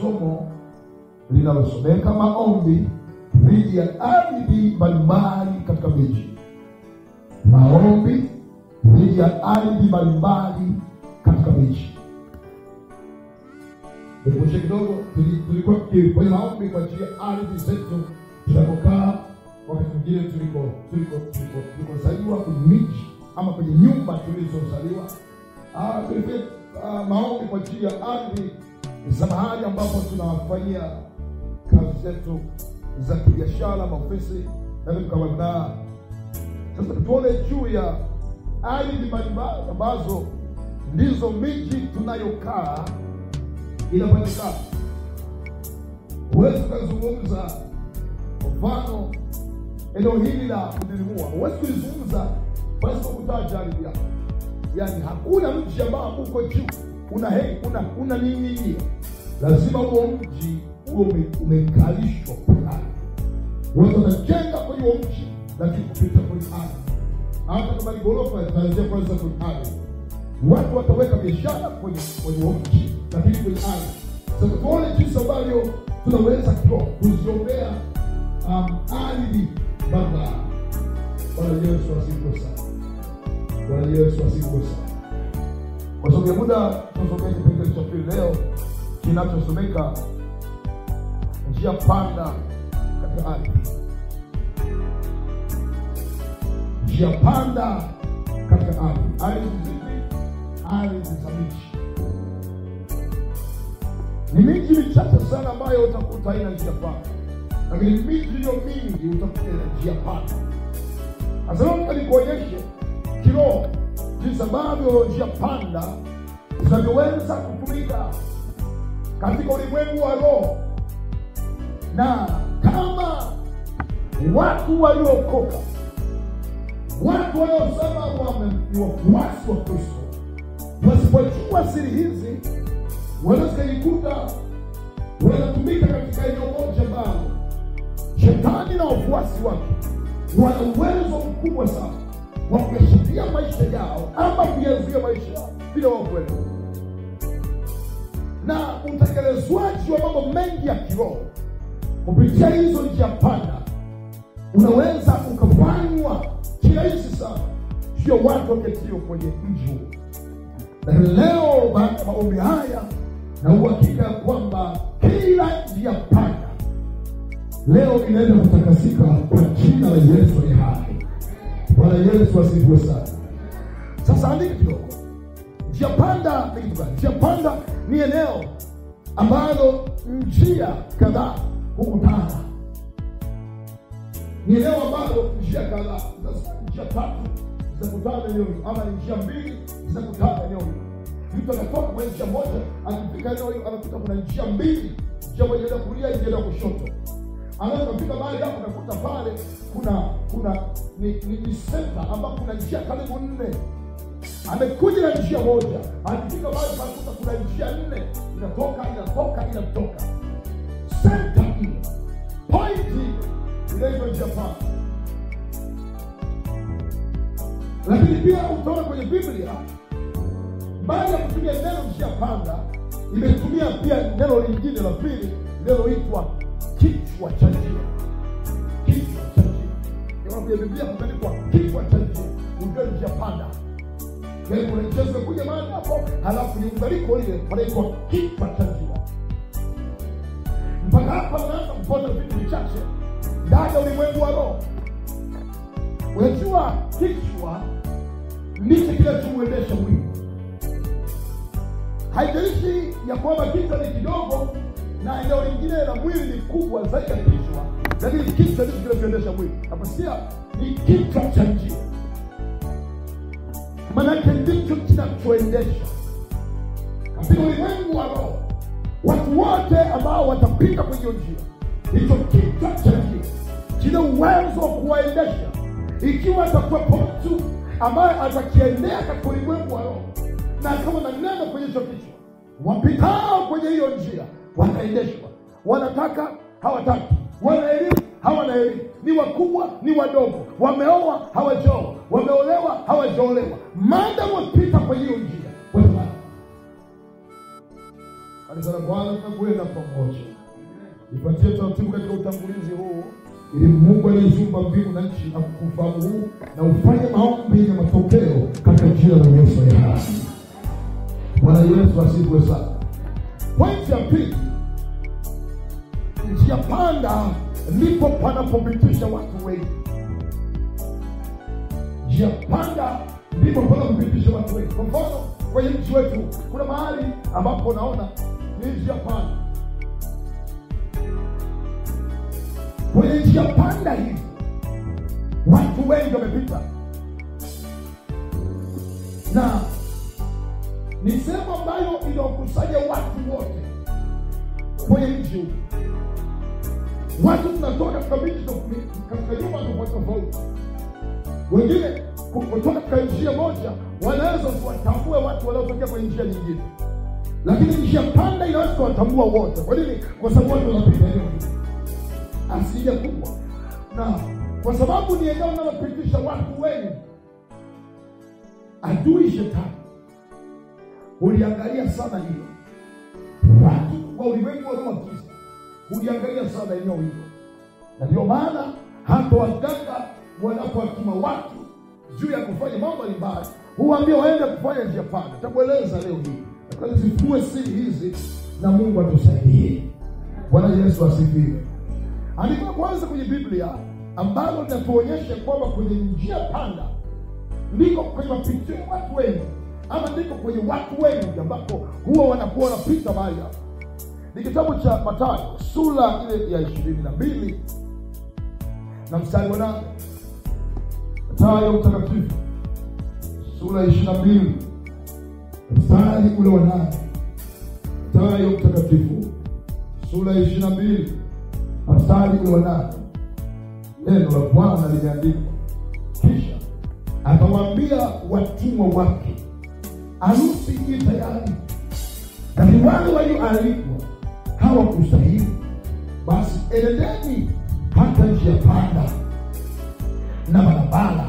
somo linalosomeka maombi dhidi ya ardhi mbalimbali katika miji. Maombi dhidi ya ardhi mbalimbali katika miji. Nikumbushe kidogo, tuli- tulikuwa kwenye maombi kwa ajili ya ardhi zetu tunapokaa, wakati mwingine tuliko tuliko tuliko tulikozaliwa kwenye miji ama kwenye nyumba tulizozaliwa. Ah, tulifanya ah, maombi kwa ajili ya ardhi za mahali ambapo tunafanyia kazi zetu za kibiashara, maofisi na vitu kama hivyo. Sasa tuone juu ya ardhi mbalimbali ambazo ndizo miji tunayokaa inapatikana. Huwezi ukazungumza kwa mfano eneo hili la kudilimua, huwezi kulizungumza pasipo kutaja ardhi yako. Yaani hakuna mji ambao uko juu una hei una una nini, lazima huo mji huo ume- umekalishwa fulani. Watu wanajenga kwenye huo mji, lakini kupita kwenye ardhi. Hata kama ni ghorofa, itaanzia kwanza kwenye ardhi. Watu wataweka biashara kwenye kwenye huo mji, lakini kwenye ardhi. Sasa tuone jinsi ambavyo tunaweza kiroho kuziombea um, ardhi baba. Bwana Yesu asifiwe sana. Bwana Yesu asifiwe sana. Kwa sababu ya muda, tunasomea kipengele cha pili leo kinachosomeka njia panda katika ardhi. Njia panda katika ardhi. Ardhi zipi? Ardhi za miji. Ni miji michache sana ambayo utakuta haina njia panda, lakini miji iliyo mingi utakuta ina njia panda. Sasa leo nataka nikuonyeshe kiroho jinsi ambavyo njia panda zinavyoweza kutumika katika ulimwengu wa roho, na kama watu waliookoka, watu wanaosema wame- ni wafuasi wa Kristo, wasipojua siri hizi, wanaweza kujikuta wanatumika katika eneo moja ambalo shetani na wafuasi wake wana uwezo mkubwa sana wa kuyashikia maisha yao ama kuyazuia maisha yao bila wao kuelewa. Na utekelezwaji wa mambo mengi ya kiroho kupitia hizo njia panda unaweza ukafanywa kirahisi sana, sio watu waketio kwenye mji huo. Lakini leo baada ya maombi haya na uhakika ya kwamba kila njia panda leo inaenda kutakasika kwa jina la Yesu aliye hai. Bwana Yesu asifiwe sana. Sasa andika kidogo, njia panda ni kitu gani? Njia panda ni eneo ambalo njia kadhaa hukutana, ni eneo ambalo njia kadhaa, sasa njia tatu zinakutana eneo hilo, ama ni njia mbili zinakutana eneo hilo. Mtu anatoka kwenye njia moja, akifika eneo hilo anakuta kuna njia mbili, njia moja inaenda kulia, njia inaenda kushoto anaweza kufika mahali hapo nakuta pale kuna kuna ni, ni, ni senta ambapo kuna njia karibu nne amekuja na njia moja akifika mahali panakuta kuna njia nne inatoka inatoka inatoka senta ile pointi inaitwa njia panda lakini pia utaona kwenye biblia baada ya kutumia neno njia panda imetumia pia neno lingine la pili linaloitwa kichwa cha njia. Kichwa cha njia, Ndio kwenye Biblia kumeandikwa kichwa cha njia, ujue njia panda. Yaani kuna njia zimekuja mahali hapo, halafu ni ungaliko ile panaitwa kichwa cha njia. Mpaka hapa unaanza kupata vitu vichache ndani ya ulimwengu wa roho. Unajua, kichwa ndicho kinachomwendesha mwili. Haijalishi ya kwamba kichwa ni kidogo na eneo lingine la mwili ni kubwa zaidi ya kichwa, lakini kichwa ndicho kinachoendesha mwili. Naposikia ni kichwa cha njia, manake ndicho kinachoendesha katika ulimwengu wa roho. Watu wote ambao watapita kwenye hiyo njia, hicho kichwa cha njia kina uwezo wa kuwaendesha, ikiwa atakuwepo mtu ambaye atakiendea katika ulimwengu wa roho na kama na neno kwenye hicho kichwa, wapitao kwenye hiyo njia wataendeshwa. Wanataka hawataki, wana elimu hawana elimu, ni wakubwa ni wadogo, wameoa hawajaoa, wameolewa hawajaolewa, maadamu wapita kwenye hiyo njia watamaa. Kanisa la Bwana tunakwenda pamoja. Nipatie taratibu katika utangulizi huu ili Mungu aliyeziumba mbingu na nchi na kufahamu huu na ufanye maombi na matokeo katika jina la Yesu aliye hai. Bwana Yesu asifiwe sana. Pointi ya pili, njia panda ndipo panapopitisha watu wengi. Njia panda ndipo panapopitisha watu wengi. Kwa mfano, kwenye nchi wetu kuna mahali ambapo naona ni njia panda kwenye njia panda hizi watu wengi wamepita, na ni sehemu ambayo inawakusanya watu wote kwenye nchi huu. Watu tunatoka katika miji tof- katika nyumba tofauti tofauti, wengine ku- kutoka katika njia moja wanaweza kuwatambua watu wanaotokea kwenye njia nyingine, lakini njia panda inaweza kuwatambua wote. Kwa nini? Kwa sababu watu wanapita eneo hili asilia kubwa, na kwa sababu ni eneo linalopitisha watu wengi, adui shetani uliangalia sana hilo. Watu wa ulimwengu wanaowakiza uliangalia sana eneo hilo, na ndio maana hata waganga wanapowatuma watu juu ya kufanya mambo mbalimbali huwaambia waende kufanya njia panda. Takueleza leo hii, nataka zifue siri hizi na Mungu atusaidie. Bwana Yesu asifiwe. Andiko la kwanza kwenye Biblia ambalo linatuonyesha kwamba kwenye njia panda ndiko kwenye mapitio ya watu wengi, ama ndiko kwenye watu wengi ambapo huwa wanakuwa wanapita mahali hapo. Ni kitabu cha Mathayo sura ile ya ishirini na mbili na mstari wa nane. Mathayo mtakatifu sura ya ishirini na mbili mstari ule wa nane. Mathayo mtakatifu sura ya ishirini na mbili mstari ule wa nane. Neno la Bwana limeandikwa, kisha akawaambia watumwa wake, harusi i tayari, lakini wale walioalikwa hawakustahili. Basi enendeni hata njia panda na barabara,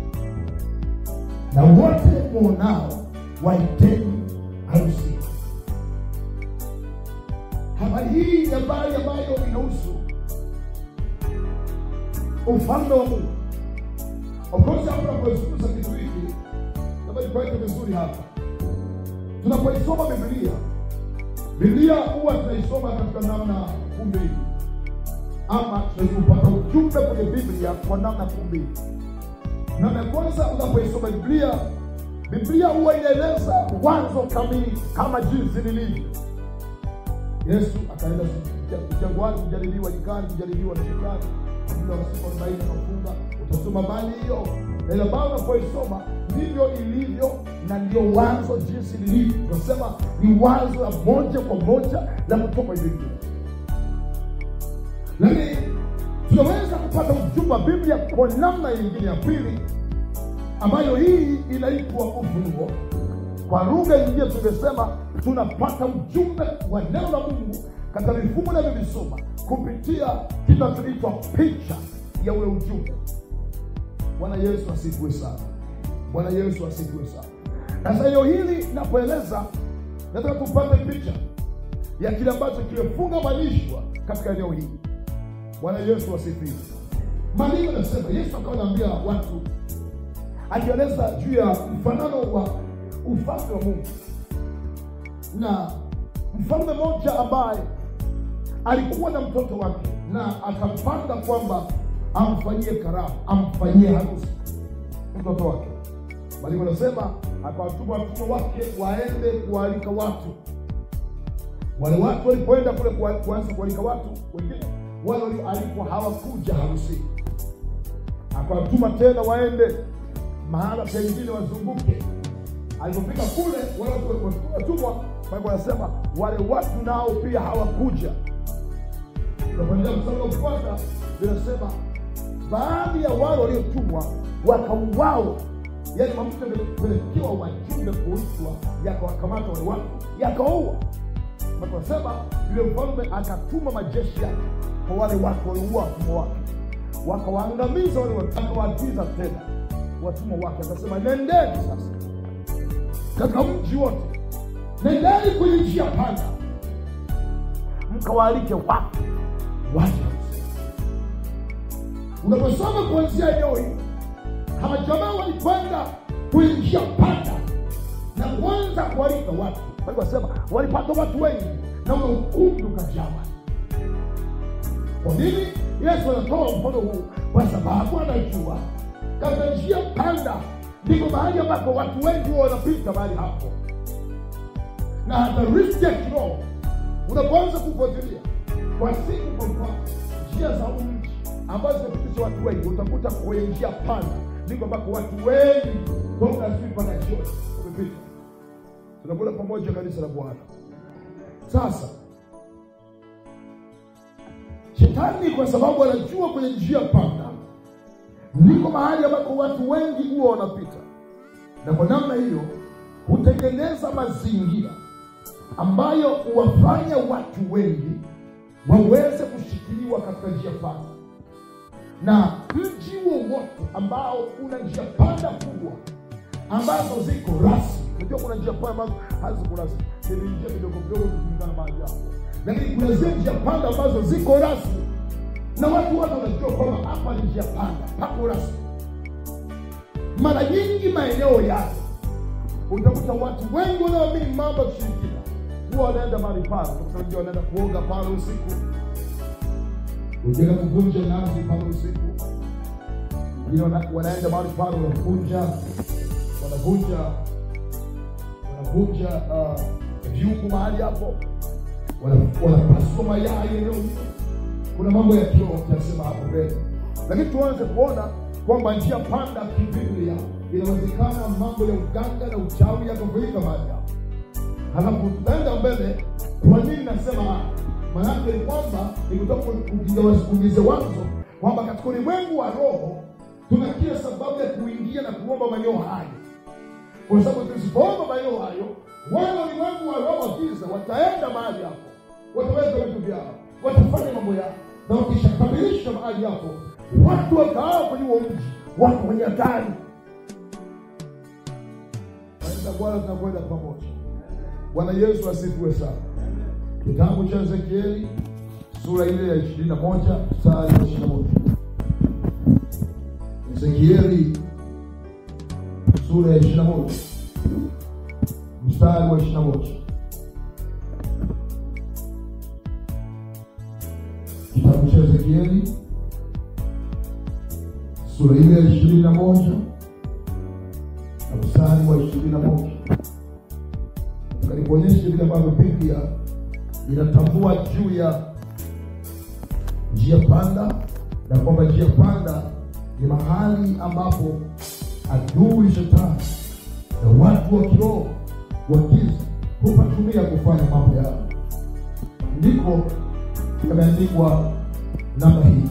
na wote mwonao waiteni harusi. Habari hii ni habari ambayo inahusu ufalme wa Mungu. Of course, hapo tunapozungumza kitu hiki, labda nikuweke vizuri hapa. Tunapoisoma Biblia, Biblia huwa tunaisoma katika namna kuu mbili, ama tunapata ujumbe kwenye Biblia kwa namna kuu mbili. Namna ya kwanza, unapoisoma Biblia, Biblia huwa inaeleza mwanzo kamili kama jinsi lilivyo. Yesu akaenda jangwani kujaribiwa, nyikani kujaribiwa na shetani muda wa siku arobaini akafunga. Utasoma mali hiyo, na ile ambayo unapoisoma ndivyo ilivyo, na ndio wazo jinsi lilivyo. Tunasema ni wazo la moja kwa moja la kutoka kwenye Biblia, lakini tunaweza kupata ujumbe wa Biblia kwa namna nyingine ya pili, ambayo hii inaitwa ufunuo. Kwa lugha nyingine tumesema tunapata ujumbe wa neno la Mungu katika mifumo inavyovisoma kupitia kinachoitwa picha ya ule ujumbe. Bwana Yesu asifiwe sana. Bwana Yesu asifiwe sana. Sasa eneo hili napoeleza, nataka tupate picha ya kile ambacho kimefungamanishwa katika eneo hili. Bwana Yesu asifiwe. Maandiko yanasema, Yesu akawa anaambia watu, akieleza juu ya mfanano wa ufalme wa Mungu na mfalme mmoja ambaye alikuwa na mtoto wake na akapanga kwamba amfanyie karamu, amfanyie harusi mtoto wake. Mwalimu anasema akawatuma watumwa wake waende kuwaalika watu. Wale watu walipoenda kule kuwa- kuanza kualika watu wengine, wale walioalikwa hawakuja harusini. Akawatuma tena waende mahala pengine wazunguke. Alipofika kule, wale watu watumwa, Biblia anasema wale watu nao pia hawakuja. Unapoendelea mstari unaofuata vinasema baadhi ya wale waliotumwa wakauawa, yaani mafuta yamepelekewa wajumbe kuitwa, yakawakamata wale watu yakaua. Wanasema yule mfalme akatuma majeshi yake kwa wale watu waliua watumwa wake, wakawaangamiza wale watu, akawaagiza tena watumwa wake, akasema nendeni sasa katika mji wote, nendeni kwenye njia panda, mkawaalike watu waje. Unaposoma kuanzia eneo hili, hawa jamaa walikwenda kuingia panda na kuanza kualika watu. Bali wasema walipata watu wengi na ule ukumbi ukajawa. Kwa nini Yesu anatoa mfano huu? Kwa sababu anajua katika njia panda ndiko mahali ambapo watu wengi huwa wanapita mahali hapo, na hata riski ya kiroho unapoanza kufuatilia kwa siku, kwa mfano njia za mji ambazo zinapitisha watu wengi, utakuta kwenye njia panda ndiko ambako watu wengi toka asubuhi mpaka jioni wamepita. Tunakula pamoja kanisa la Bwana. Sasa shetani kwa sababu anajua kwenye njia panda ndiko mahali ambako watu wengi huwa wanapita, na kwa namna hiyo hutengeneza mazingira ambayo huwafanya watu wengi waweze kushikiliwa katika njia panda. Na mji wowote ambao una njia panda kubwa ambazo ziko rasmi, unajua kuna njia panda ambazo haziko rasmi, ni njia vidogo vidogo kulingana mahali hapo, lakini kuna zile njia panda ambazo ziko rasmi na watu wote wanajua kwamba hapa ni njia panda, pako rasmi. Mara nyingi maeneo yale utakuta watu wengi wanaoamini mambo ya kushirikina huwa wanaenda mahali pale, utakuta wengine wanaenda kuoga pale usiku, wengine kuvunja nazi pale usiku, wengine wana- wanaenda mahali pale wanavunja wanavunja wanavunja uh, vyungu mahali hapo, wana- wanapasua mayai eneo hilo kuna mambo ya kiroho tutasema hapo mbele, lakini tuanze kuona kwamba njia panda kibiblia inawezekana mambo ya uganga na uchawi yakafanyika mahali hapo. Halafu tutaenda mbele. Kwa nini nasema haya? Maanake ni kwamba nikutaka kuulize wanzo kwamba katika ulimwengu wa roho tuna kila sababu ya kuingia na kuomba maeneo hayo, kwa sababu tusipoomba maeneo hayo, wale ulimwengu wa roho wa giza wataenda mahali hapo, wataweza vitu vyao, watafanya mambo yao, na wakishakamilisha mahali hapo, watu wakaao kwenye huo mji, watu kwenye hatari. Naenda Bwana, tunakwenda pamoja. Bwana Yesu asifiwe sana. Kitabu cha Ezekieli sura ile ya ishirini na moja mstari wa ishirini na moja Ezekieli sura ya ishirini na moja mstari wa ishirini na moja Kitabu cha Ezekieli sura ile ya ishirini na moja na mstari wa ishirini na moja kalikuonyesha vile ambavyo Biblia inatambua juu ya njia panda na kwamba njia panda ni mahali ambapo adui shetani na watu wa kiroho wa giza hupatumia kufanya mambo yao. Ndiko yameandikwa namna hii,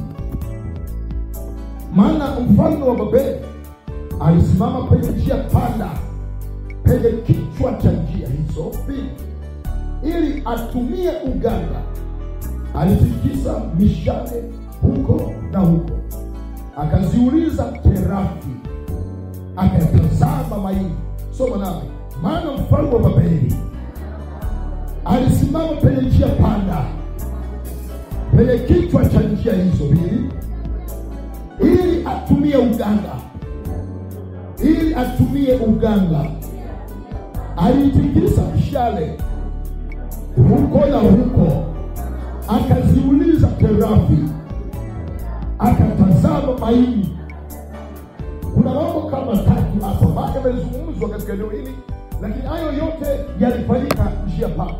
maana mfalme wa Babeli alisimama penye njia panda penye kichwa cha njia hizo mbili ili atumie uganga. Alitikisa mishale huko na huko, akaziuliza terafi, akayatazama maini. Soma nami, maana mfalme wa Babeli alisimama penye njia panda penye kichwa cha njia hizo mbili ili atumie uganga, ili atumie uganga aliitikisa mshale huko na huko, akaziuliza terafi, akatazama maini. Kuna mambo kama tatu hapo ambayo yamezungumzwa katika eneo hili, lakini hayo yote yalifanyika njia panda.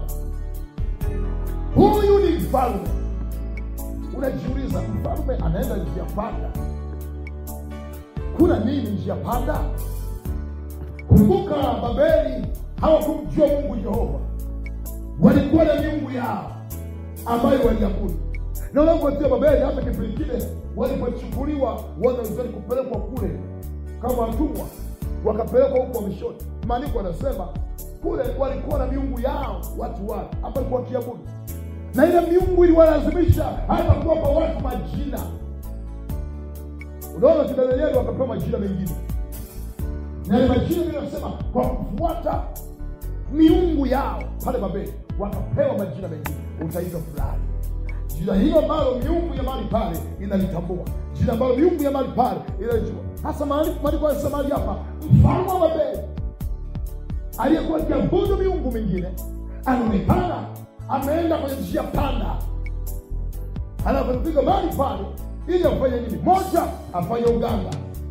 Huyu ni mfalme. Unajiuliza, mfalme anaenda njia panda, kuna nini njia panda? Kumbuka, Babeli hawakumjua Mungu Jehova, walikuwa na miungu yao ambayo waliabudu. Na unapotia Babeli, hata kipindi kile walipochukuliwa wana Israeli kupelekwa kule kama watumwa, wakapelekwa huko wamishoni, maandiko anasema kule walikuwa na miungu yao watu wale ambao walikuwa wakiabudu, na ile miungu iliwalazimisha hata kuwapa watu majina. Unaona, kina Danieli wakapewa majina mengine na ile majina vile nasema kwa kufuata miungu yao pale Babeli wakapewa majina mengine. utaitwa fulani. Jina hilo ambalo miungu ya mahali pale inalitambua, jina ambalo miungu ya mahali pale inalitambua. Hasa maandiko yanasema mahali hapa, mfalme wa Babeli aliyekuwa akiabudu miungu mingine anaonekana ameenda kwenye njia panda, anapopiga mahali pale ili afanye nini? Moja, afanye uganga.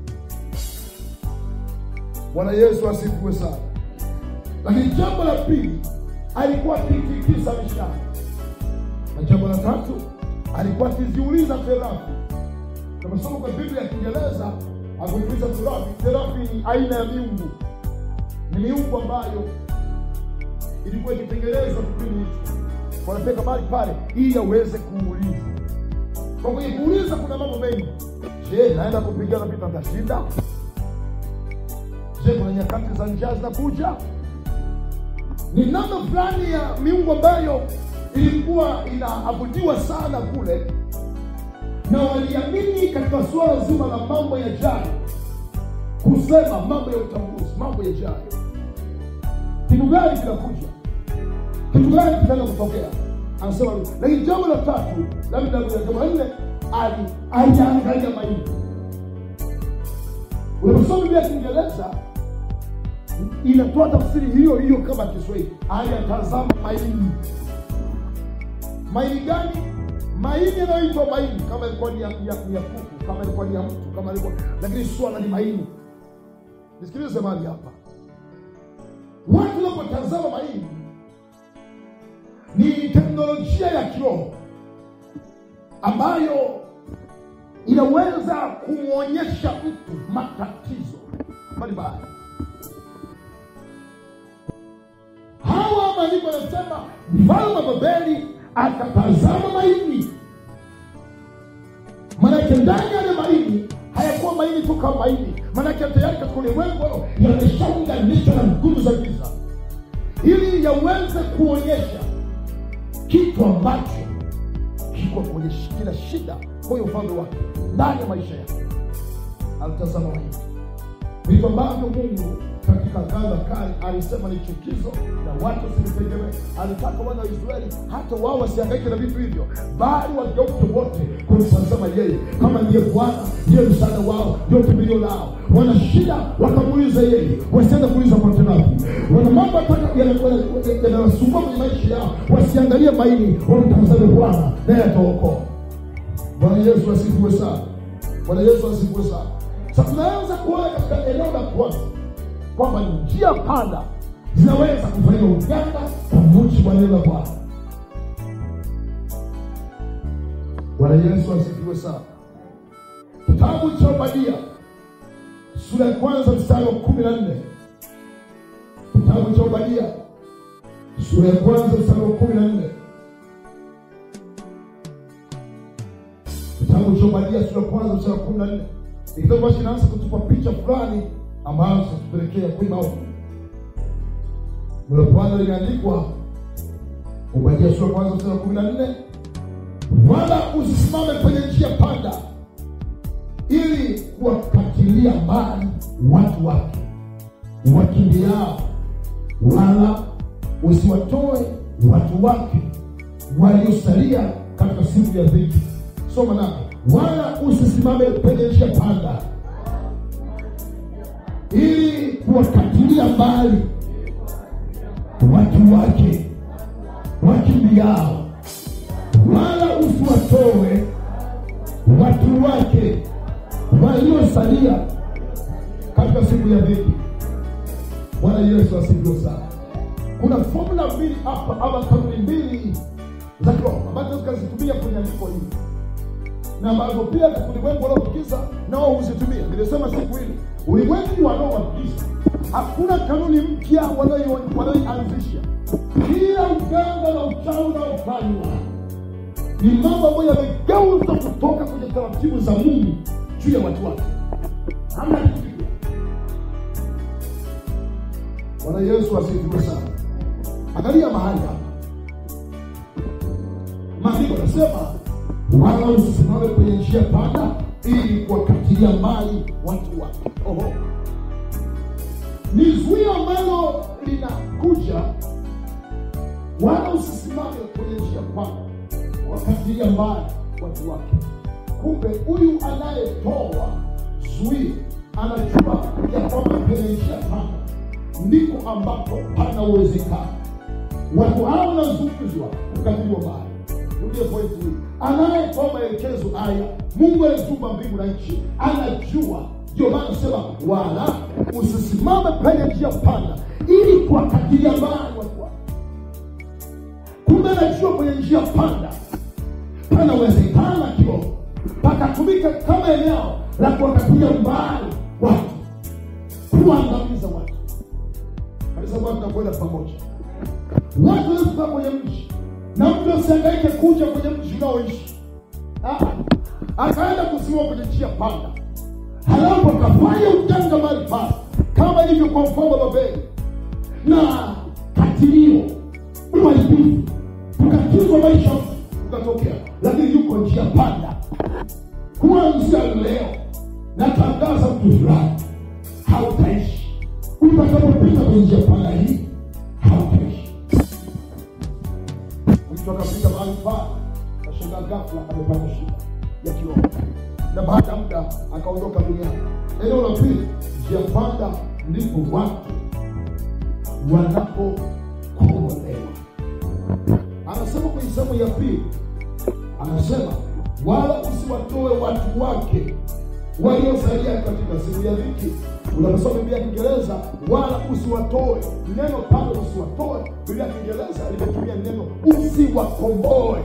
Bwana Yesu asifiwe sana. Lakini jambo la pili, alikuwa akitikisa mishale, na jambo la tatu, alikuwa akiziuliza serafi. Tunasoma kwa Biblia ya Kiingereza, akuuliza serafi. Serafi ni aina ya miungu, ni miungu ambayo ilikuwa ikitengenezwa kipindi hicho, wanapeka mahali pale ili aweze kuuliza. Kwa kwenye kuuliza kuna mambo mengi. Je, naenda kupigana vita tashinda? Je, kuna nyakati za njaa zinakuja? Ni namna fulani ya miungu ambayo ilikuwa inaabudiwa sana kule, na waliamini katika suala zima la mambo yajayo, kusema mambo ya utambuzi, mambo yajayo. Kitu gani kinakuja? Kitu gani kitaenda kutokea? Anasema, lakini jambo la tatu, labda jambo la nne, aliangalia maini. Unaposoma Biblia ya Kiingereza inatoa tafsiri hiyo hiyo kama Kiswahili, aliyatazama maini. Maini gani? Maini yanayoitwa maini, kama ilikuwa ni ya kuku, kama ilikuwa ni ya mtu, kama ilikuwa lakini swala ni maini. Nisikilize mahali hapa, watu wanapotazama maini ni teknolojia ya kiroho ambayo inaweza kumwonyesha mtu matatizo mbalimbali. Hawa maandiko yanasema mfalme wa Babeli akatazama maini, manake ndani ya maini hayakuwa maini tu kama maini, manake tayari katika ulimwengu yameshaunganishwa na nguvu za giza, ili yaweze kuonyesha kitu ambacho kiko kwenye kila shida kwenye ufalme wake ndani ya maisha yake. Alitazama maini, vitu ambavyo Mungu katika Agano la Kale alisema ni chukizo na watu wasivitegemee. Alitaka wana wa Israeli hata wao wasihangaike na vitu hivyo, bali wageuke wote kumtazama yeye kama ndiye Bwana, ndiye msaada wao, ndio kimbilio lao. Wana shida wakamuuliza yeye, wasiende kuuliza kwa watendaji. Wana mambo yanawasumbua kwenye maisha yao, wasiangalie maini, wamtazame Bwana naye ataokoa. Bwana Yesu asifiwe sana. Bwana Yesu asifiwe sana. Sasa tunaanza kuona katika eneo la kwanza kwamba ni njia panda zinaweza kufanya uganga kwa mujibu wa neno la Bwana. Bwana Yesu asifiwe sana. Kitabu cha Obadia sura ya kwanza mstari wa kumi na nne. Kitabu cha Obadia sura ya kwanza mstari wa kumi na nne. Kitabu cha Obadia sura ya kwanza mstari wa kumi na nne. Kitabu basi inaanza kutupa picha fulani ambazo zitatupelekea kwenye maombi. Neno la Bwana limeandikwa Obadia sura ya kwanza mstari wa kumi na nne, wala usisimame kwenye njia panda, ili kuwakatilia mbali watu wake wakimbiao, wala usiwatoe watu wake waliosalia katika siku ya dhiki. Soma nako, wala usisimame kwenye njia panda ili kuwakatilia mbali watu wake wakimbiao, wala usiwatoe watu wake waliosalia katika siku ya dhiki. Bwana Yesu asifiwe sana. Kuna fomula mbili hapa ama kanuni mbili za kiroho ambazo tukazitumia kwenye andiko hili na ambazo pia ulimwengu wanaotukiza nao huzitumia. Nimesema siku hili ulimwengu wanaowakiza hakuna kanuni mpya wanaoianzisha. Kila uganga na uchawi unaofanywa ni mambo ambayo yamegeuzwa kutoka kwenye taratibu za Mungu juu ya watu wake. Hamna kitu kipya. Bwana Yesu asifiwe sana. Angalia mahali hapa, maandiko anasema wala usisimame kwenye njia panda, ili kuwakatilia mbali watu wake. Oho, ni zuio ambalo linakuja wala usisimame kwenye njia panda wakatilia mbali watu wake. Kumbe huyu anayetoa zuio anajua ya kwamba kwenye njia panda ndiko ambapo pana uwezekano watu hao wanazunguzwa kukatiliwa mbali. Rudie pointi hii, anayetoa maelekezo haya, Mungu aliyeumba mbingu na nchi, anajua. Ndio maana nasema wala usisimame penye njia panda, ili kuwakatilia mbali watu wake. Kumbe anajua kwenye njia panda panawezekana kidogo pakatumika kama eneo la kuwakatilia mbali watu, kuangamiza watu. Kanisa Bwana, tunakwenda pamoja. Watu wanaokaa kwenye mji na mtu asihangaike kuja kwenye mji unaoishi, Ah, akaenda kusimama kwenye njia panda, halafu akafanya ujanga mahali pale, kama ilivyo kwa mfalme wa Babeli na katilio, uharibifu, kukatizwa maisha ukatokea, lakini yuko njia panda. Kuanzia leo natangaza mtu fulani, hautaishi utakapopita kwenye njia panda hii, hautaishi. Mtu akafika mahali pale, kashangaa ghafla amepata shida ya kiroho, na baada ya muda akaondoka duniani. Eneo la pili, njia panda, ndipo watu wanapokombolewa. Anasema kwenye sehemu ya pili, anasema wala usiwatoe watu wake waliosalia katika siku ya dhiki. Unaposoma Biblia ya Kiingereza, wala usiwatoe, neno pale usiwatoe, Biblia ya Kiingereza limetumia neno usiwakomboe,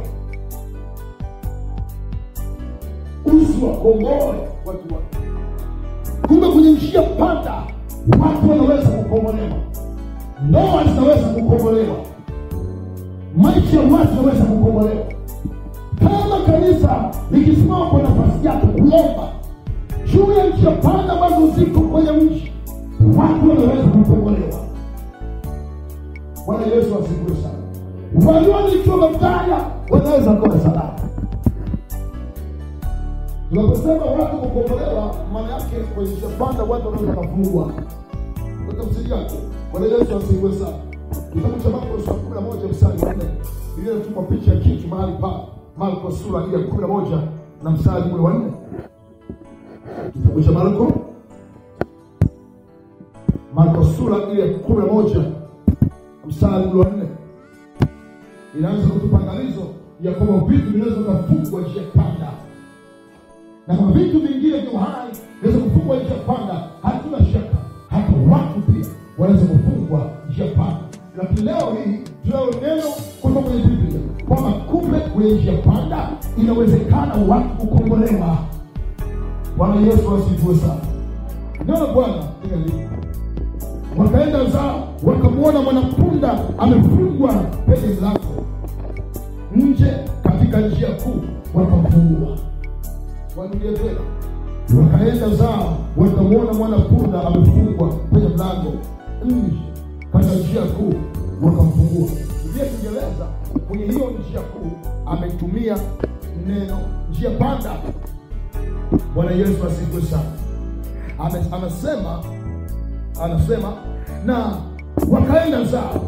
usiwakomboe watu wake. Kumbe kwenye njia panda watu wanaweza kukombolewa, ndoa zinaweza kukombolewa, maisha ya watu yanaweza kukombolewa kama kanisa likisimama kwa nafasi yake kuomba juu ya njia panda ambazo ziko kwenye mji, watu wanaweza kukombolewa. Bwana Yesu asifiwe sana. Walionikiwa mabaya wanaweza kuwa salama. Tunaposema watu kukombolewa, maana yake kwenye njia panda watu wanaweza kufungwa. Kwa tafsiri yake, Bwana Yesu asifiwe sana. Kitabu cha Marko sura kumi na moja mstari wa nne Biblia inatupa picha ya kitu mahali pale Marko sura ile ya kumi na moja na mstari ule wa nne kitabu cha Marko Marko sura ile ya kumi na moja mstari ule wa nne inaanza kutupa angalizo ya kwamba vitu vinaweza kufungwa njia panda, na kwa vitu vingine vya uhai vinaweza kufungwa njia panda. Hatuna shaka hata watu pia wanaweza kufungwa njia panda, lakini leo hii tunalo neno kutoka kwenye Biblia kwamba kumbe kwenye njia panda inawezekana watu kukombolewa. Bwana Yesu asifiwe sana. Neno Bwana linalipa. Wakaenda zao wakamwona mwanapunda amefungwa penye mlango nje katika njia kuu, wakamfungua. Warudia tena, wakaenda zao wakamwona mwanapunda amefungwa penye mlango nje katika njia kuu, wakamfungua. Biblia ya Kiingereza kwenye hiyo njia kuu ametumia neno njia panda. Bwana Yesu asifiwe sana. Ame, anasema anasema na wakaenda zao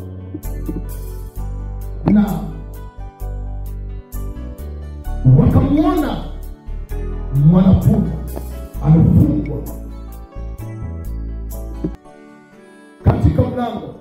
na wakamwona mwanapunda amefungwa katika mlango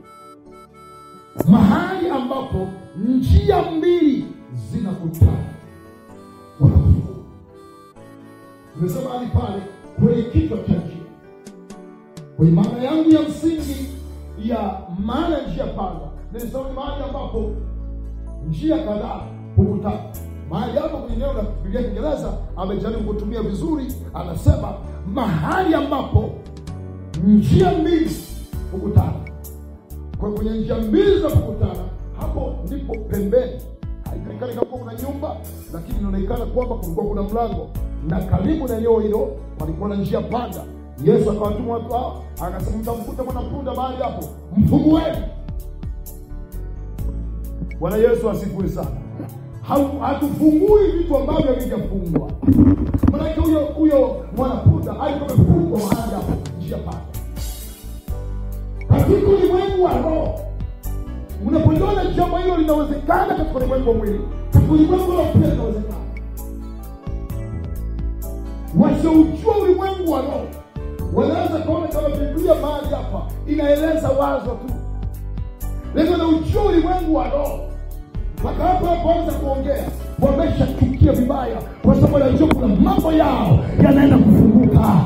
mahali ambapo njia mbili zinakutana wakafungua. Nimesema hadi pale kwenye kichwa cha njia, kwenye maana yangu ya msingi ya maana ya njia panda, nilisema ni mahali ambapo njia kadhaa hukutana. Mahali hapo kwenye neno la Biblia ya Kiingereza amejaribu kutumia vizuri, anasema mahali ambapo njia mbili hukutana. Kwa kwenye njia mbili za kukutana, hapo ndipo pembeni haijulikani kama kuna nyumba, lakini inaonekana kwamba kulikuwa kuna mlango, na karibu na eneo hilo palikuwa na njia panda. Yesu akawatuma watu hao, akasema mtamkuta mwanapunda mahali hapo, mfungueni. Bwana Yesu asifiwe sana. Hau- Hatufungui vitu ambavyo havijafungwa. Maanake huyo huyo mwanapunda alikuwa amefungwa mahali hapo, njia panda. Katika ulimwengu wa roho unapoliona jambo hilo linawezekana katika ulimwengu wa mwili katika ulimwengu wa pia linawezekana wasioujua ulimwengu wa roho wanaweza kaona kama biblia mahali hapa inaeleza wazo tu lakini wanaujua ulimwengu wa roho mpaka hapo wanapoanza kuongea wameshachukia vibaya kwa sababu wanajua kuna mambo yao yanaenda kufunguka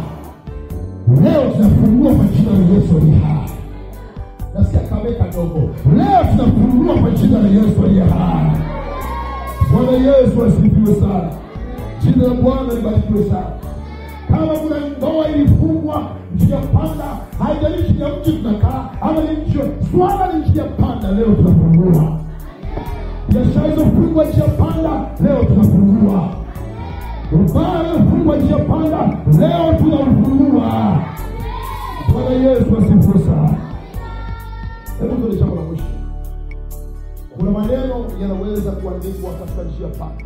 leo tunafungua kwa jina la yesu aliye hai nasikia kameka dogo leo tunafungua kwa jina la yesu aliye hai bwana yesu asifiwe sana jina la bwana libarikiwe sana kama kuna ndoa ilifungwa njia panda haijalishi ni ya mji tunakaa ama ni nchi swala ni njia panda leo tunafungua biashara ilizofungwa njia panda leo tunafungua ubaya uliofungwa njia panda leo tunaufungua bwana yesu asifiwe sana hebu tuone jambo la mwisho kuna maneno yanaweza kuandikwa katika njia panda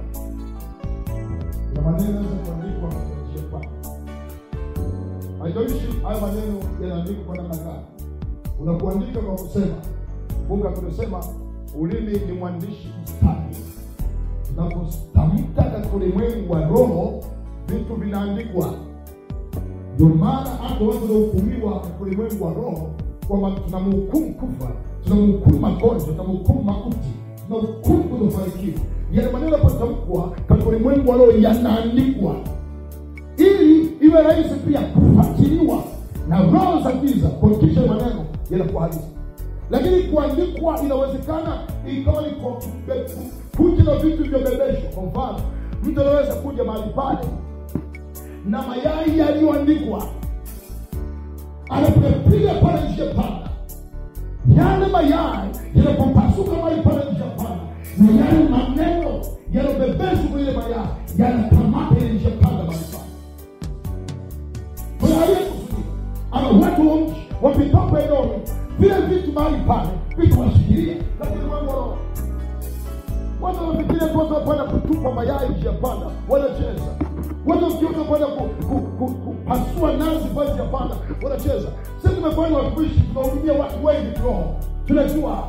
kuna maneno yanaweza kuandikwa katika njia panda haijalishi haya maneno yanaandikwa kwa namna gani unakuandika kwa kusema kumbuka tumesema ulimi ni mwandishi mstari tunapotamka katika ulimwengu wa roho vitu vinaandikwa ndio maana hata watu wanaohukumiwa katika ulimwengu wa roho kwamba tunamhukumu kufa tunamhukumu magonjwa tunamhukumu mauti tunahukumu kutofanikiwa yale maneno yanapotamkwa katika ulimwengu wa roho yanaandikwa ili iwe rahisi pia kufuatiliwa na roho za giza kuhakikisha maneno yanakuwa halisi lakini kuandikwa inawezekana ikawa ni kwa kube- kuja na vitu vyobebeshwa kwa mfano mtu anaweza kuja mahali pale na mayai yaliyoandikwa anapopiga pale njia panda yale mayai yanapopasuka mahali pale njia panda na yale maneno yanayobebeshwa kwenye ile mayai yanakamata ile njia panda mahali pale kuna aliyekusudia ama watu wa mji wapitapo eneo vile vitu mahali pale vitu washikilia lakini mambo watu wanafikiria tu watu wapanda kutupa mayai njia panda wanacheza watu wakiona kwenda ku- ku- ku- kupasua nazi pale njia panda wanacheza sisi tumefanya watumishi tunahudumia watu wengi kiroho tunajua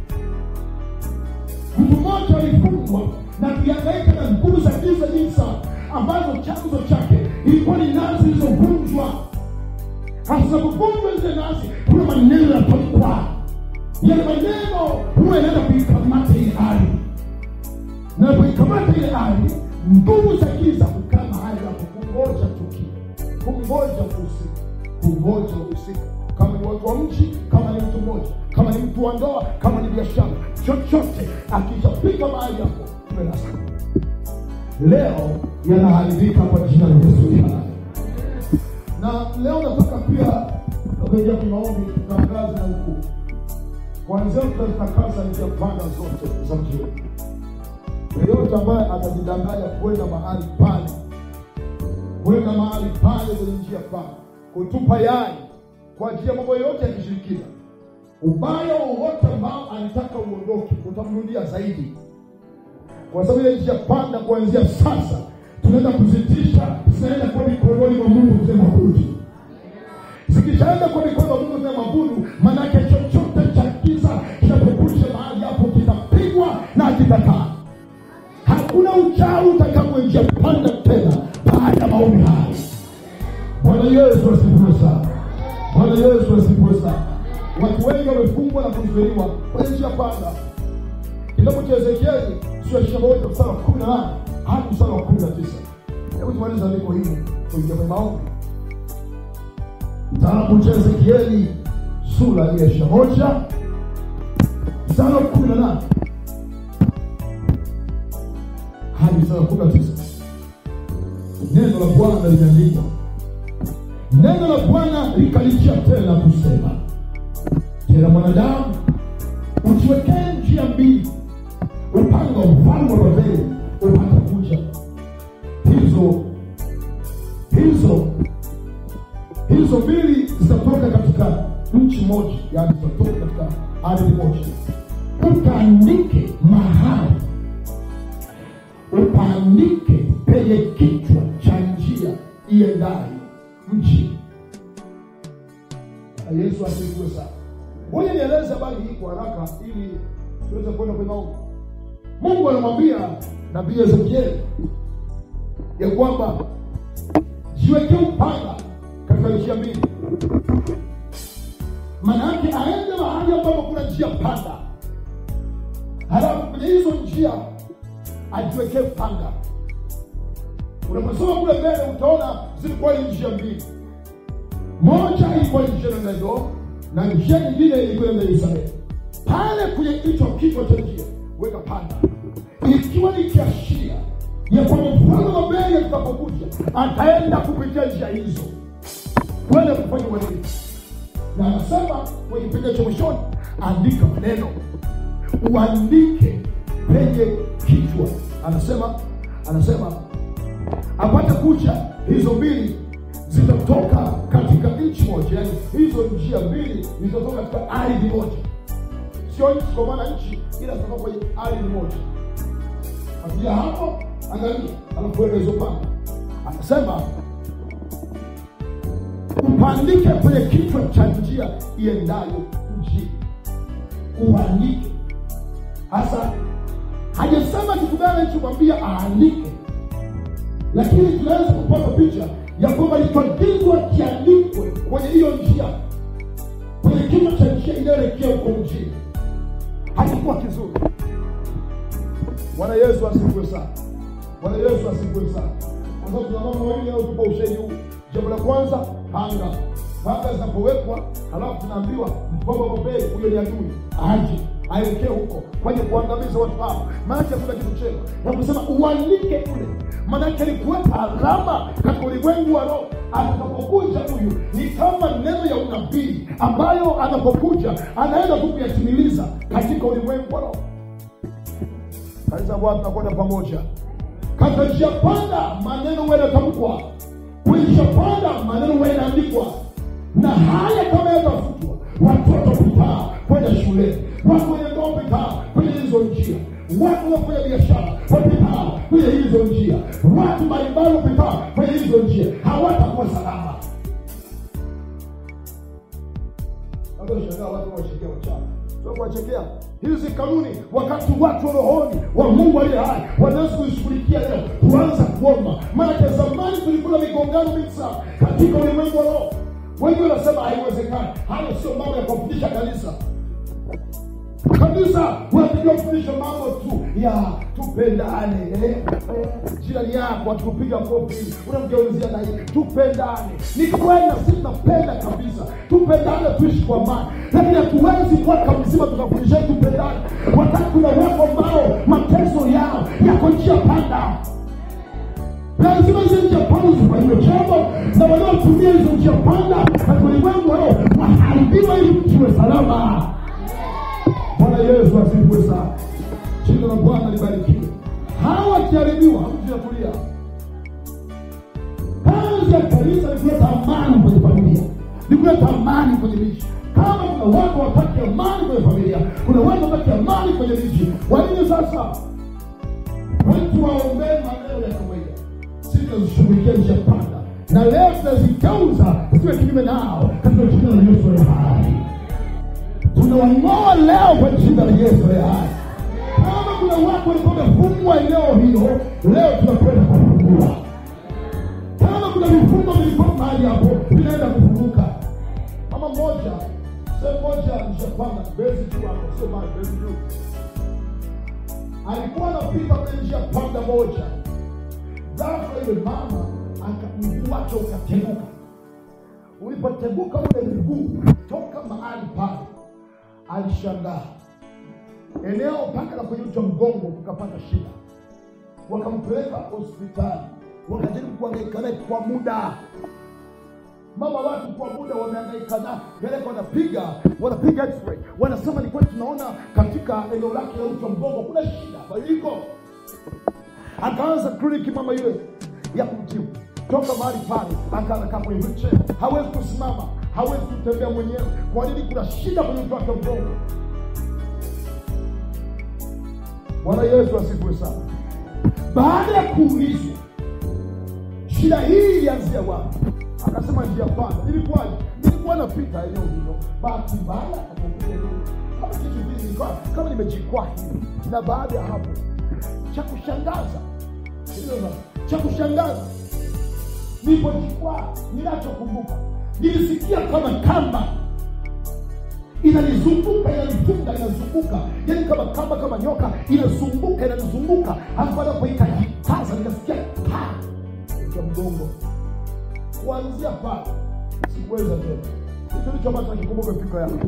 mtu mmoja alifungwa na kuhangaika na nguvu za giza nyingi sana ambazo chanzo chake ilikuwa ni nazi zilizovunjwa hazinapovunjwa zile nazi kuna maneno yanatamkwa yale maneno huwa inaenda kuikamata ile ardhi na kuikamata ile ardhi nguvu za giza kukaa mahali hapo kungoja tukio kungoja uhusika kungoja uhusika kama ni watu wa mji kama ni mtu mmoja kama ni mtu wa ndoa kama ni biashara chochote akishapika mahali hapo tumenasa leo yanaharibika kwa jina la yesu Kristo na leo nataka pia kuingia kwenye maombi tutangaze na huku kwanzia tutazitakasa njia panda zote za mji wetu yeyote ambaye atajidanganya kwenda mahali pale kwenda mahali pale kwenye njia pale kutupa yai kwa ajili ya mambo yoyote ya kishirikina ubaya wowote ambao anataka uondoke utamrudia zaidi kwa sababu ile njia panda kuanzia sasa tunaenda kuzitisha zinaenda kwa mikononi mwa mungu mzee mabudu zikishaenda kwa mikono ya mungu mzee mabudu maanake chochote cha giza kinapokuja mahali hapo kitapigwa na kitakaa hakuna uchawi utakaoingia panda tena baada ya maombi haya bwana yesu asifiwe sana bwana yesu asifiwe sana watu wengi wamefungwa na kuzuiliwa kwenye njia panda kitabu cha ezekieli sura ya ishirini na moja mstari wa kumi na nane hadi mstari wa kumi na tisa hebu tumaliza andiko hili kuingia kwenye maombi kitabu cha ezekieli sura ya ishirini na moja mstari wa kumi na nane hadi mstari wa kumi na tisa neno la bwana limeandikwa neno la bwana likalijia tena kusema tena mwanadamu ujiwekee njia mbili upanga wa ufalme wa babeli upate kuja hizo hizo hizo mbili zitatoka katika nchi moja yaani zitatoka katika ardhi moja ukaandike mahali upaandike penye kichwa cha njia iendayo mji Na yesu asifiwe sana Ngoja nieleze habari hii kwa haraka ili tuweze kwenda kwenye maombi. Mungu anamwambia nabii Ezekieli ya kwamba jiwekee upanga katika njia mbili, maana yake aende mahali ambapo kuna njia panda, halafu kwenye hizo njia ajiwekee upanga. Unaposoma kule mbele utaona zilikuwa ni njia mbili, moja ilikuwa ni njia ya Edomu na njia nyingine ilikuwa ni Israeli. Pale kwenye hicho kichwa cha njia weka panda, ikiwa ni kiashiria ya kwamba mfalme wa mbele atakapokuja ataenda kupitia njia hizo kwenda kufanya uadilifu, na anasema kwenye kipengele cha mwishoni, andika maneno, uandike penye kichwa. Anasema anasema apate kucha hizo mbili zitatoka katika nchi moja, yani hizo njia mbili zitatoka katika ardhi moja, sio nchi kwa maana nchi, ila zitatoka kwenye ardhi moja. Akija hapo, angalia, anakuweka hizo panga, anasema upandike kwenye kichwa cha njia iendayo mjini, uandike. Hasa hajasema kitu gani alichomwambia aandike, lakini tunaweza kupata picha ya kwamba lichoagizwa kiandikwe kwenye hiyo njia, kwenye kichwa cha njia inayoelekea huko mjini. Hakikuwa kizuri. Bwana Yesu asifiwe sana. Bwana Yesu asifiwe sana. Kwa sababu tuna mama wawili au tupo ushahidi huu. Jambo la kwanza, panga. Panga zinapowekwa, halafu tunaambiwa mkoba wa mbele, huyo ni adui, aje aelekee huko kwenye kuangamiza watu hao. Maanake hakuna kitu chema na kusema uandike kule, maanake ni kuweka alama katika ulimwengu wa roho. Atakapokuja huyu ni kama neno ya unabii ambayo anapokuja anaenda tu kuyatimiliza katika ulimwengu wa roho. Kanisa Bwana, tunakwenda pamoja katika njia panda, maneno huwa yanatamkwa kwenye njia panda, maneno huwa yanaandikwa, na haya kama yatafutwa, watoto pitaa kwenda shuleni, watu wenye ndoa pitaa kwenye hizo njia, watu wafanya biashara wapitaa kwenye hizo njia, watu mbalimbali wapitaa kwenye hizo njia, hawatakuwa salama. Shangaa watu wachekea wachawi, sio kuwachekea hizi kanuni, wakati watu wa rohoni wa Mungu aliye hai wanaweza kuishughulikia leo. Tuanza kuomba, maanake zamani tulikuwa na migongano mingi sana katika ulimwengu wa roho. Wengi wanasema haiwezekani. Hayo sio mambo ya kufundisha kanisa. Kanisa wanatakiwa kufundisha mambo tu ya tupendane, eh, eh, jirani yako akikupiga kofi unamgeuzia na yeye, tupendane. Ni kweli na sisi tunapenda kabisa, tupendane, tuishi kwa amani, lakini hatuwezi mwaka mzima tukafundisha tupendane, wakati kuna watu ambao mateso yao yako njia panda lazima hizo njia panda zifanyiwe jambo na wanaotumia hizo njia panda katika ulimwengu wao waharibiwa ili tuwe salama. Bwana Yesu asifiwe sana. Jina la Bwana libarikiwe. Hawa wakiharibiwa, hamtatulia. Kazi ya kanisa ni kuleta amani kwenye familia, ni kuleta amani kwenye miji. Kama kuna watu wataki amani kwenye familia, kuna watu wataki amani kwenye miji, wanini sasa? Watu waombee maneno ya kawaida, sisi tunazishughulikia njia panda, na leo tunazigeuza ziwe kinyume nao katika jina la Yesu aliye hai tunawang'oa leo kwa jina la Yesu aliye hai. Kama kuna watu walikuwa wamefungwa eneo hilo, leo tunakwenda kuwafungua. Kama kuna vifungo vilikuwa mahali hapo, vinaenda kufunguka. Mama mmoja sehemu moja nishapanda bezi juu hapo, sio mahali bezi juu, alikuwa anapita kwenye njia panda moja, ghafla yule mama aka- mguu wake ukateguka. Ulipoteguka ule mguu toka mahali pale alishangaa eneo mpaka la kwenye uti wa mgongo ukapata shida, wakampeleka hospitali, wakajaribu kuhangaika naye kwa muda. Mama watu kwa muda wamehangaika naye, peleka, wanapiga wanapiga x-ray, wanasema ni kweli, tunaona katika eneo lake la uti wa mgongo kuna shida, badiliko. Akaanza kliniki mama yule ya kumtibu toka mahali pale, akaanza kaa kwenye wheelchair, hawezi kusimama, hawezi kutembea mwenyewe. Kwa nini? Kuna shida kwenye uti wake wa mgongo. Bwana Yesu asifiwe sana. Baada ya kuulizwa shida hii ilianzia wapi, akasema njia panda. Ilikuwaje? sikuwa napita eneo hilo, bahati mbaya akaupiga eneo kama kitu vile, nilikuwa kama nimejikwaa hivi, na baada ya hapo cha kushangaza Sikiliza, cha kushangaza nilipojikwaa, ninachokumbuka nilisikia kama kamba inanizunguka inanifunga inazunguka yani kama kamba kama nyoka inazunguka inanizunguka halafu baada hapo ikajikaza nikasikia pa ya mgongo kuanzia pale sikuweza tena hicho ndicho ambacho nakikumbuka fikra yangu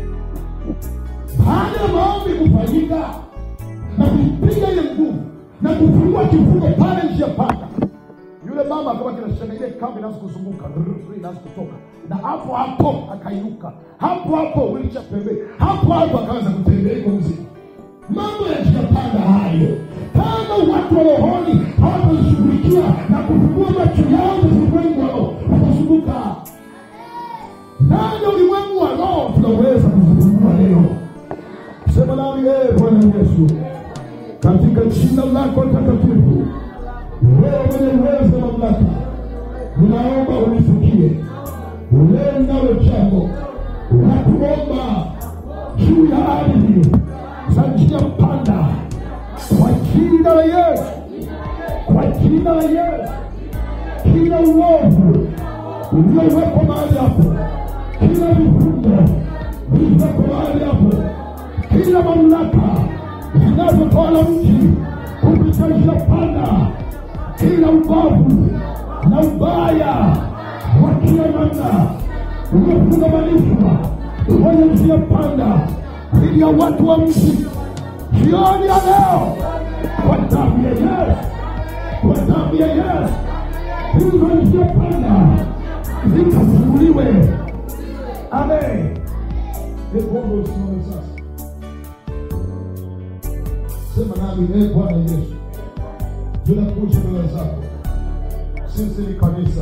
baada ya maombi kufanyika na kuipiga ile nguvu na kufungua kifungo pale njia panda yule mama akawa kinashanga ile kamba inaanza kuzunguka rrr, inaanza kutoka na hapo hapo akainuka hapo hapo ulicha pembeni hapo hapo akaanza kutembea iko mzima mambo ya njia panda hayo kama watu wa rohoni hawatashughulikia na kufungua macho yao na ulimwengu wa roho watazunguka ndani ya ulimwengu wa roho tunaweza kuzungumza leo sema nami ee bwana yesu katika jina lako takatifu wewe mwenye uwezo na mamlaka ninaomba unifikie uleo nalo jambo la kuomba juu ya ardhi za njia panda kwa jina la yesu kwa jina la yesu kila uovu uliowekwa mahali hapo kila vifungo vilivyoko mahali hapo kila mamlaka zinazotawala mji kupita njia panda kila ubavu na ubaya wa kila namna uliofungamanishwa kwenye njia panda dhidi ya watu wa mji jioni ya leo kwa damu ya Yesu, kwa damu ya Yesu, hizo njia panda zikafunguliwe. Amen. Hebu usimame sasa, sema nami, ee Bwana Yesu, tunakuja mbele zako. Sisi ni kanisa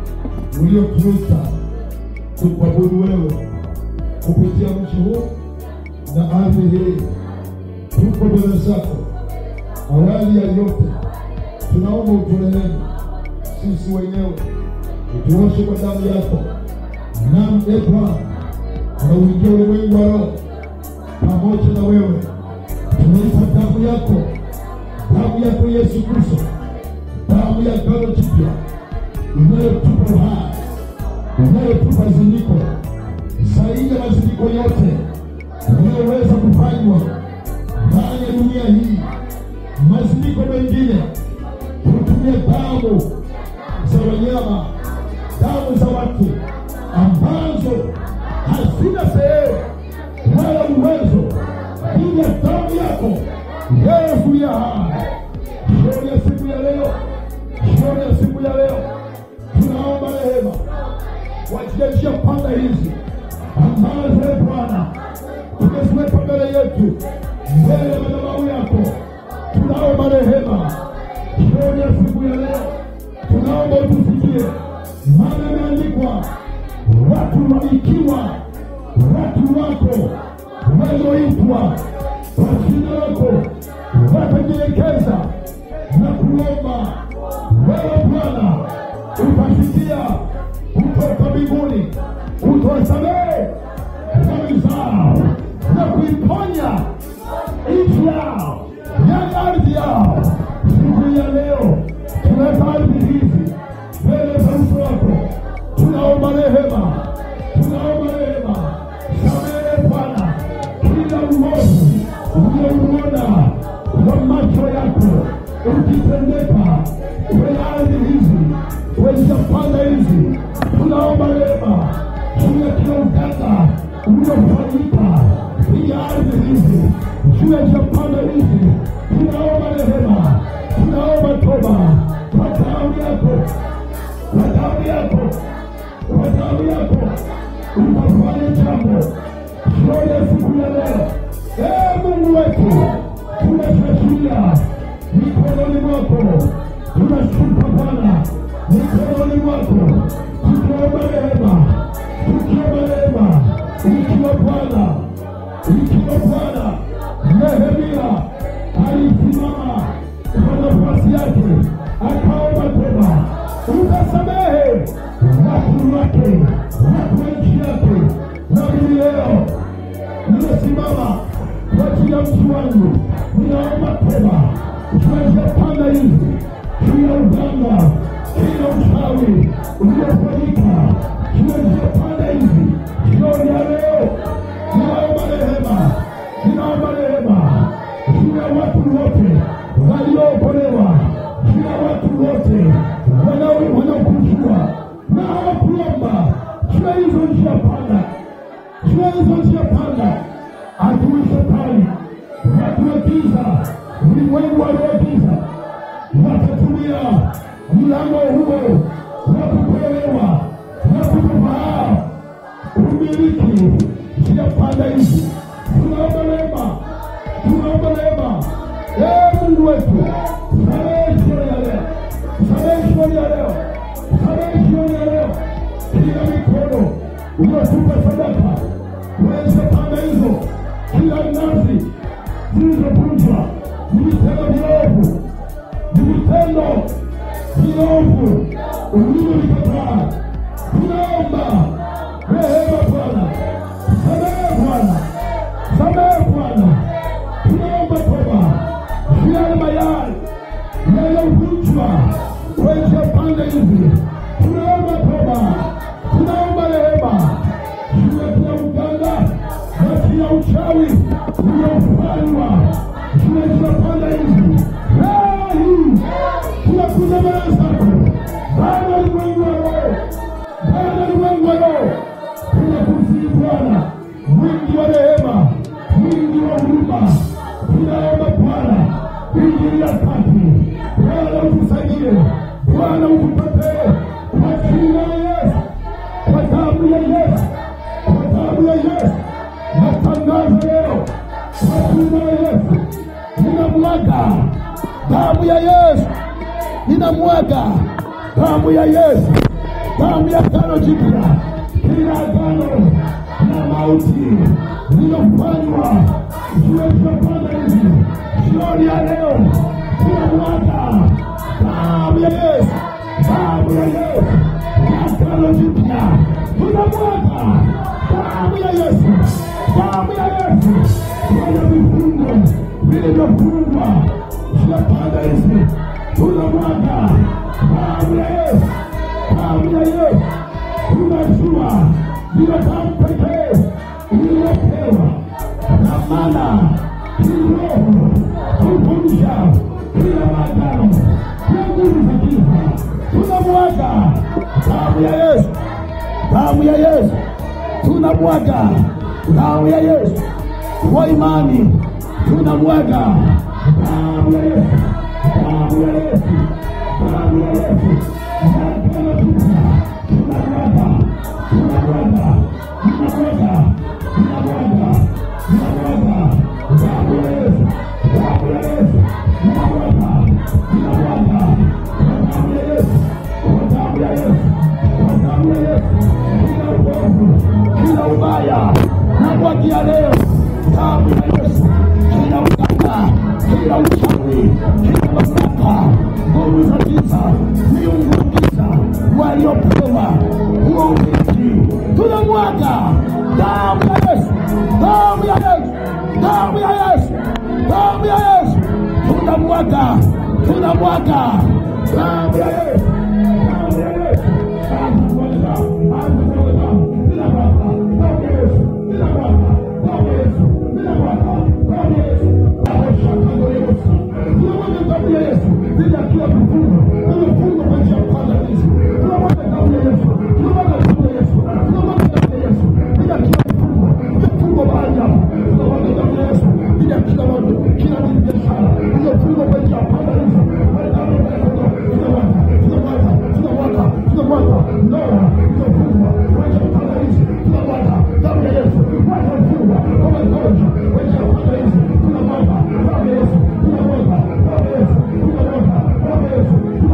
uliotuita tukuabudu wewe kupitia mji huu na ardhi hii. Tuko mbele zako. Awali ya yote, tunaomba uturehemu sisi wenyewe, utuoshe kwa damu yako. Naam, e Bwana, tunauingia ulimwengu wa roho pamoja na wewe, tumeipa damu yako damu yako Yesu Kristo, damu ya agano jipya inayotupa uhai, inayotupa ziniko zaidi ya maziniko yote yanayoweza kufanywa ndani ya dunia hii. Maziniko mengine hutumia damu za wanyama, damu za watu ambazo hazina sehemu wala uwezo dhidi ya damu yako Yesu ya hai. Jioni ya siku ya leo, jioni ya siku ya leo, tunaomba rehema kwa ajili ya njia panda hizi ambazo e Bwana tumeziweka mbele yetu, mbele ya madhabahu yako. Tunaomba rehema jioni ya siku ya leo, tunaomba utusikie, maana imeandikwa watu wa ikiwa watu wako walioitwa kwa jina lako watajielekeza na kuomba, wewe Bwana utasikia kutoka mbinguni, utawasamehe dhambi zao na kuiponya nchi yao ya ardhi yao. Siku ya leo tunaweka ardhi hizi mbele za uso wako, tunaomba rehema, tunaomba rehema, samehe Bwana kila uovu uliouona kwa macho yako ukitendeka kwenye ardhi hizi, kwenye panda hizi, tunaomba rehema juu ya kila uganga uliofanyika kwenye ardhi hizi, juu ya chapanda hizi, tunaomba rehema, tunaomba toba kwa damu yako, kwa damu yako, kwa damu yako, utafanya jambo jioni ya siku ya leo. Ee Mungu wetu, tunashakilia mikononi mwako, tunashuka Bwana mikononi mwako, tukiomba rehema, tukiomba rehema, ikiwa Bwana, ikiwa Bwana Nehemia alisimama kwa nafasi yake akaomba toba, ukasamehe watu wake, watu wa nchi yake na mimi leo nimesimama kwa ajili ya mtu wangu, ninaomba toba tunazopanda hizi kila uganga, kila uchawi uliofanyika, tunazopanda hizi jioni ya leo, ninaomba rehema, ninaomba rehema juu ya watu wote waliookolewa, juu ya watu wote wanao- wanaokujua na hawakuomba juu ya hizo njia panda juu ya hizo njia panda, adui shetani, watu wa giza, ulimwengu waliogiza watatumia mlango huo wa kutolewa wa kutofahaa umiliki njia panda hizi. Tunaomba rehema, tunaomba rehema. Ee Mungu wetu, samehe jioni ya leo, samehe jioni ya leo, samehe jioni ya leo, kila mikono uliotupa sadaka kuweza panda hizo, kila nazi zilizovunjwa ni vitendo viovu, ni vitendo viovu ulivyovikataa. Tunaomba rehema Bwana, samehe Bwana, samehe Bwana, tunaomba toba juu ya yale mayai yaliyovunjwa kwenye pande hizi, tunaomba toba, tunaomba rehema juu ya kila uganga na kila uchawi uliofanywa juu ya kila pande hizi. Leo hii tunakuja mbele zako Bwana wa ulimwengu wa roho, Bwana wa ulimwengu wa roho, tunakusihi Bwana mwingi wa rehema, mwingi wa huruma, tunaomba Bwana ingilia kati, Bwana utusaidie, Bwana ututetee kwa jina la Yesu, kwa damu ya Yesu, kwa damu ya Yesu, natangaza leo kwa jina la Yesu, ninamwaga damu ya Yesu, ninamwaga damu ya Yesu, damu ya agano jipya, kila agano na mauti lilofanywa juu ya kipanda hizi jioni ya leo, tunamwaga damu ya Yesu, damu ya Yesu ya agano jipya, tunamwaga damu ya Yesu, damu ya Yesu kwenye vifungo vilivyofungwa juu ya panda hizi, tunamwaga damu ya Yesu, damu ya Yesu tunajua ndiyo damu pekee iliyopewa dhamana kiroho kuvunja kila maagano ya nguvu za giza. Tunamwaga damu ya Yesu, damu ya Yesu, tunamwaga damu ya Yesu kwa imani, tunamwaga damu ya Yesu, damu ya Yesu, damu ya Yesu, agano jipya tunamwaga, tunamwaga, tunamwaga, tunamwaga, tunamwaga damu ya Yesu, damu ya Yesu, tunamwaga, tunamwaga kwa damu ya Yesu, kwa damu ya Yesu, kwa damu ya Yesu, kila uovu, kila ubaya namwagia leo damu ya Yesu, kila uganga, kila uchawi, kila mamlaka, nguvu za giza, miungu wa giza waliopewa huo urithi, tunamwaga damu ya Yesu, damu ya Yesu, damu ya Yesu, damu ya Yesu, tunamwaga, tunamwaga damu ya Yesu, damu ya Yesu, anza kuwaga, anza kuwaga, ninamwaga damu ya Yesu, ninamwaga damu ya Yesu, ninamwaga damu ya Yesu, damu shaka ndio Yesu, tunamwaga damu ya Yesu, bila kila vifungo, vimefungo kwa njia ya panda hizi, tunamwaga damu ya Yesu, tunamwaga damu ya Yesu, tunamwaga damu ya Yesu, bila kila vifungo, vifungo mahali hapa, tunamwaga damu ya Yesu, bila kila watu, kila mwenye biashara, iliyofungwa kwa njia ya panda hizi, kwa damu ya Yesu, tunamwaga, tunamwaga, tunamwaga, tunamwaga, ndoa iliyofungwa kwa njia ya panda hizi, tunamwaga damu ya Yesu, watu wafungwa kwa magonjwa kwa njia ya panda hizi, tunamwaga damu ya Yesu, tunamwaga damu ya Yesu, tunamwaga damu ya Yesu,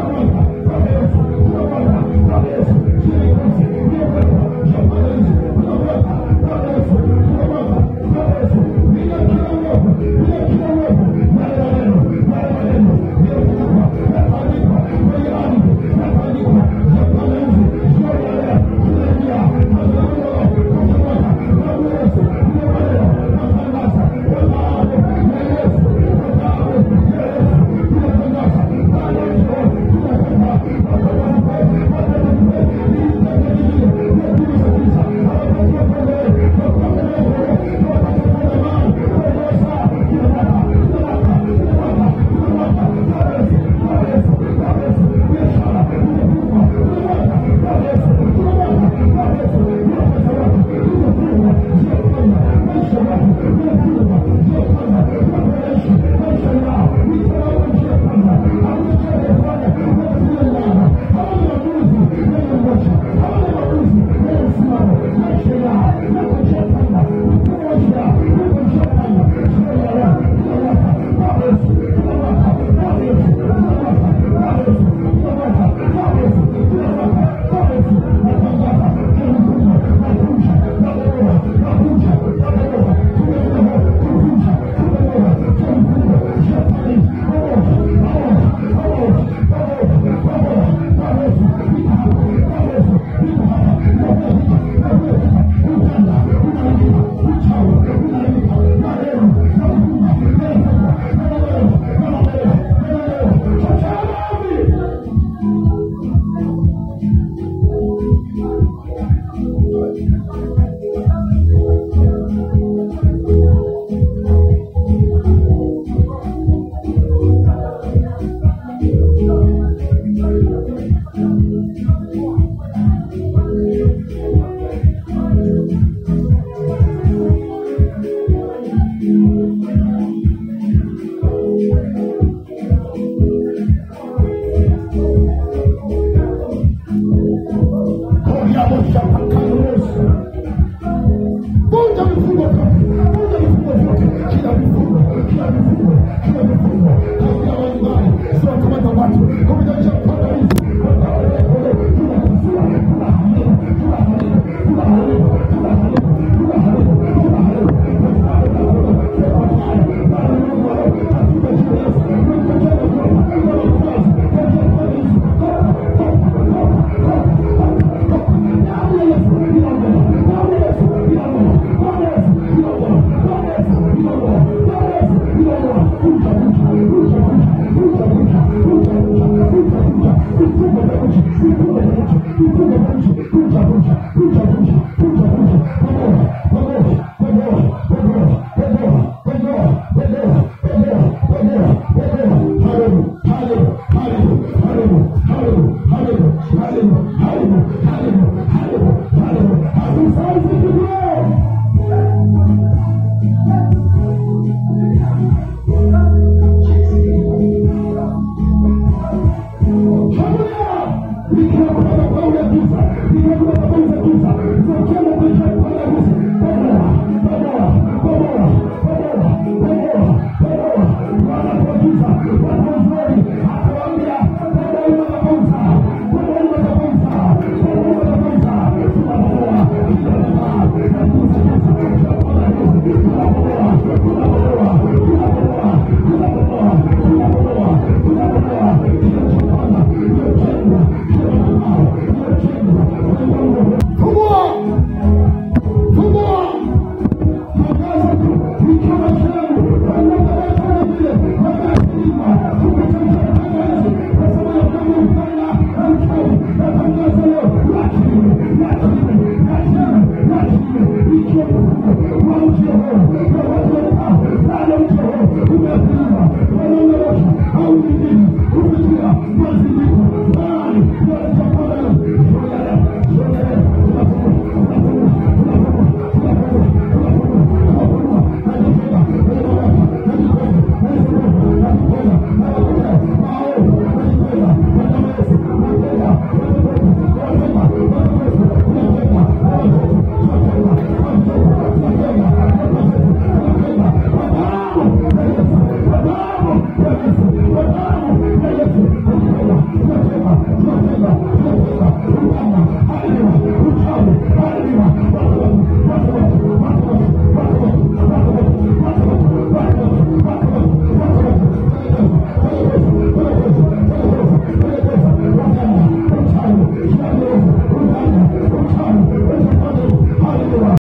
Hallelujah! We can't put up a power of Jesus. We can't put up a power of Jesus.